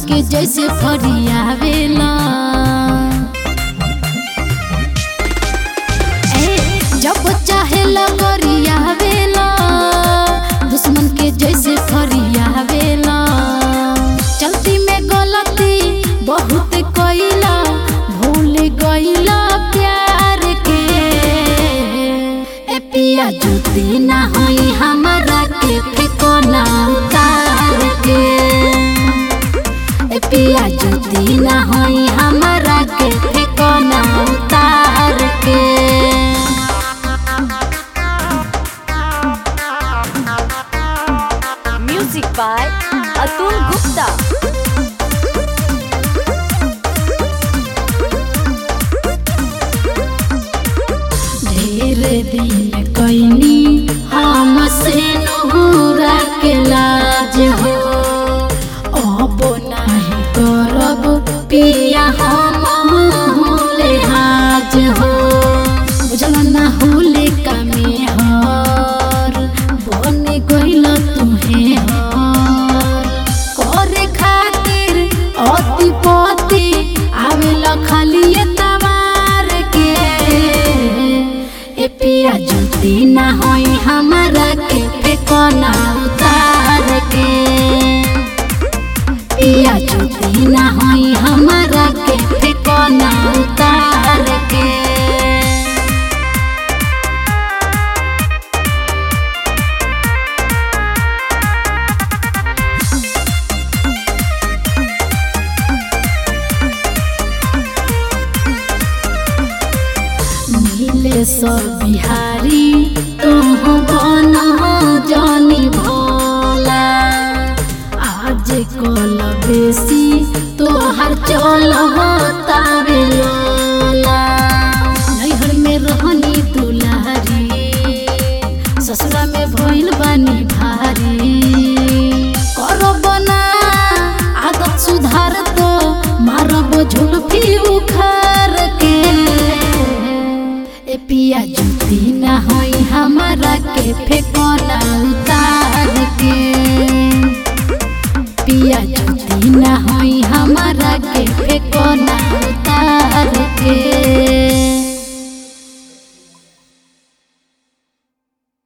के जैसे फरियावेला ए, जब चाहे लगरियावेला दुश्मन के जैसे फरियावेला चलती में गलती बहुत कइला भूल गइला प्यार के ए पिया जुती ना होई हमरा के फेको ना उतार के ए पिया जुती ना होई हमरा के फेको ना उतार के Music by Atul Gupta. ढेर दिन कैनी हमसे नहुरा के लाज हो अब नाही करब पिया हम होले हाज हो बुझल ना होले कामे हर बन गइल तुहे हर करे खातिर अति पति आवेला खाली तवार के ए पिया जुती ना होई हमरा के फेकना उतार के पिया जुती ना होई हमरा के फेकना उतार के नीले सब बिहारी तुह बन जानी भोला आज कल बेसी तोहर चल तारे लोला नैहर में रहनी दुलारी ससुरा में भइल बानी भारी करब ना आदत सुधार तो मारब झुलफी उखार के ए पिया जुती ना होई हमरा के फेकना उतार के पिया जुती ना होई हमरा के फेकना